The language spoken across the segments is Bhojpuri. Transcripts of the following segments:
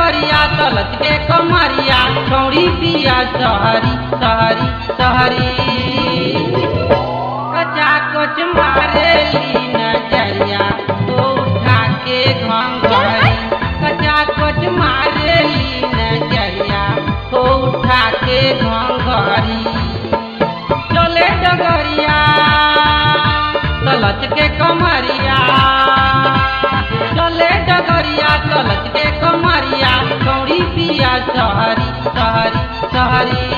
डगरिया तलच के कमरिया छौड़ी पिया सहरी सहरी सहरी कचा कच मारेली नजरिया तो उठा के घंघरी कचा कच मारेली नजरिया तो उठा के घंघरी चले डगरिया तलच के कमरिया चले डगरिया तलच के कमरिया कौड़ी पिया सहरी सहरी सहरी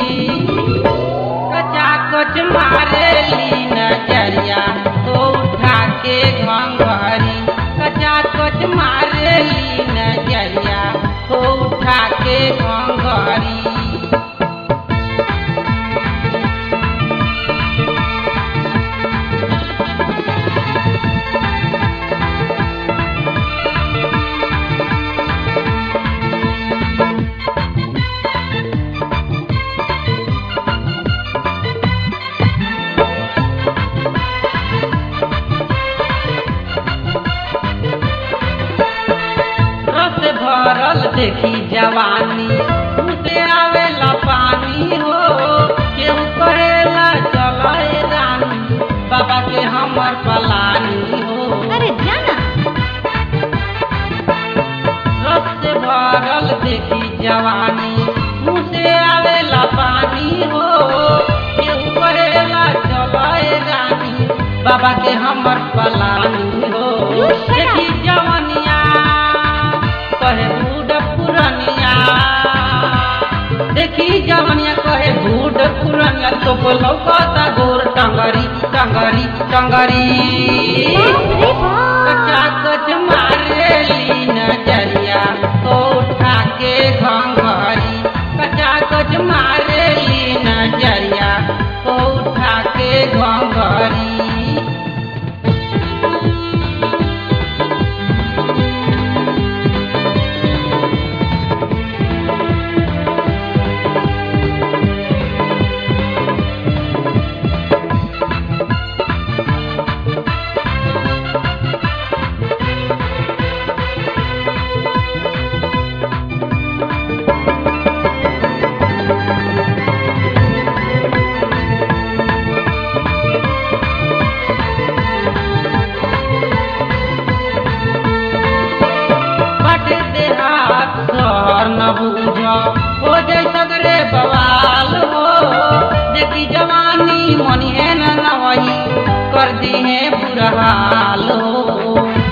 कचा कच मारेली नजरिया तो उठा के घंघरी कचा कच मारेली नजरिया तो उठा के घंघरी रस भरल देखी जवानी उसे आवेला पानी हो केहू कहेला चले रानी बाबा के हमर पलानी हो अरे जाना रस से भरल देखी जवानी मुझसे आवेला पानी हो केहू कहेला चले रानी बाबा के हमर पलानी हो देखी जवनिया कहे बूढ़ पुरनिया देखी जवनिया कहे बूढ़ पुरनिया तो बोलो कता गोर टंगरी टंगरी टंगरी बाप रे बाप कचा कच मारेली नजरिया तो उठा के घंघरी कचा कच मारेली नजरिया तो उठा के घंघरी बटे देहात शहर न बूझ हो जाय सगरे बवाल हो देखी जवानी मनिहे न नवही कर दिहे बुरा हाल हो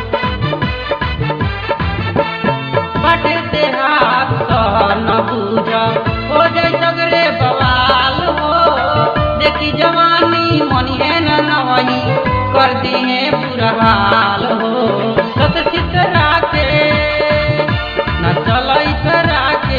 बटे देहात शहर न बूझ हो जाय सगरे बवाल हो देखी जवानी मनिहे न नवही कर दिहे बुरा हाल हो सत चितरा के न चलई तरा के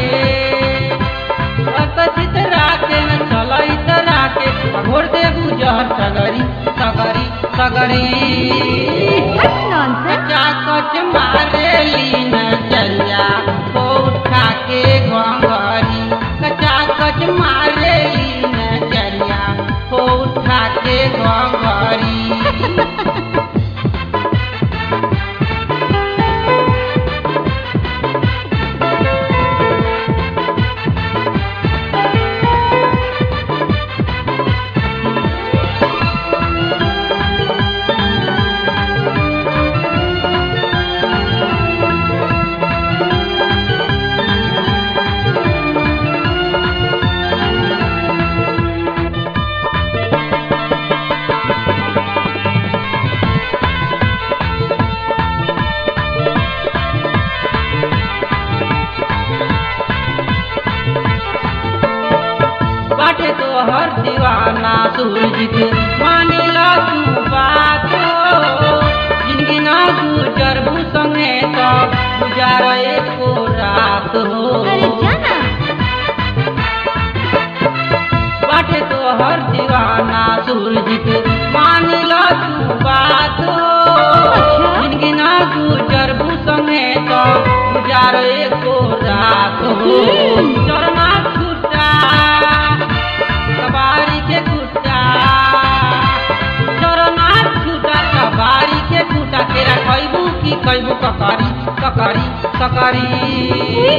सत चितरा के न चलई तरा के घोर दे गुजर सगरी सगरी सगरी What nonsense? कचा कच मारेली नजरिया को उठा के घंघरी कचा कच मारेली नजरिया को उठा के घंघरी बाटे तो हर दीवाना सूरज के मानिला तू बात हो जिंदगी ना गुजर संगे तो गुजार एको रात हो अरे जाना बाटे तो हर दीवाना सूरज के मानिला तू बात हो अच्छा। जिंदगी ना गुजर संगे तो गुजार एको रात हो हम्म। चरना छूटा कबारी के कुटा चरना छूटा कबारी के कुटा तेरा कैबू की कैबू ककरी ककरी ककरी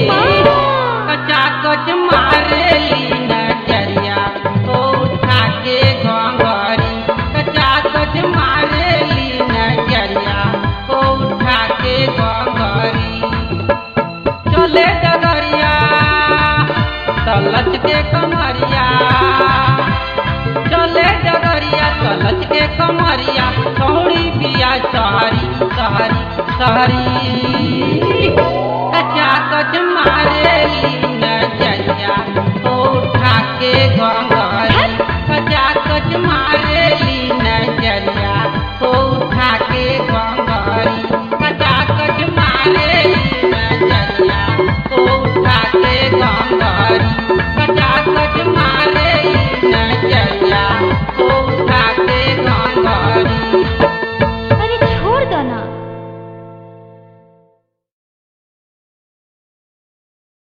डगरिया तलच के कमरिया चले डगरिया तलच के कमरिया छौड़ी बिया सहरी सहरी सहरी